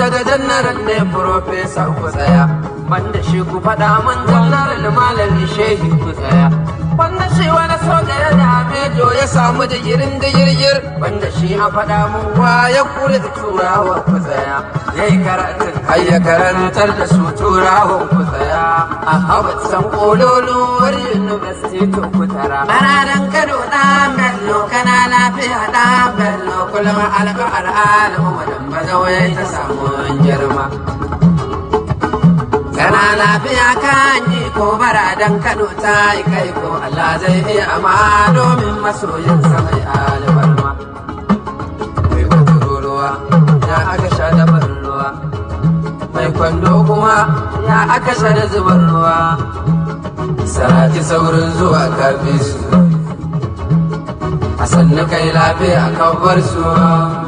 daga jannaran ne profesa ku tsaya banda shi ku faɗa mun jannaran malami shehi ku tsaya banda shi wani soja ya dame jo ya samu digirin digirgir banda shi a faɗa mun ya kure da turawa ku tsaya yayi karatun har ya karantar da su turawan ku tsaya a habat san kololuwar university to ku tara baradan kano ɗan bello kana lafiya ɗan bello kullum alƙa al'adu madan bazawai ta samu girma kana lafiya kan yi ko baradan kano ta yi kai ko Allah zai iya amma domin masoyin sa mai albarma mai wata ruwa ya aka sha da ruwa mai kwando kuma ya aka sha da zubar ruwa saraki saurin zuwa kafi su a sannu kai lafiya kan bar su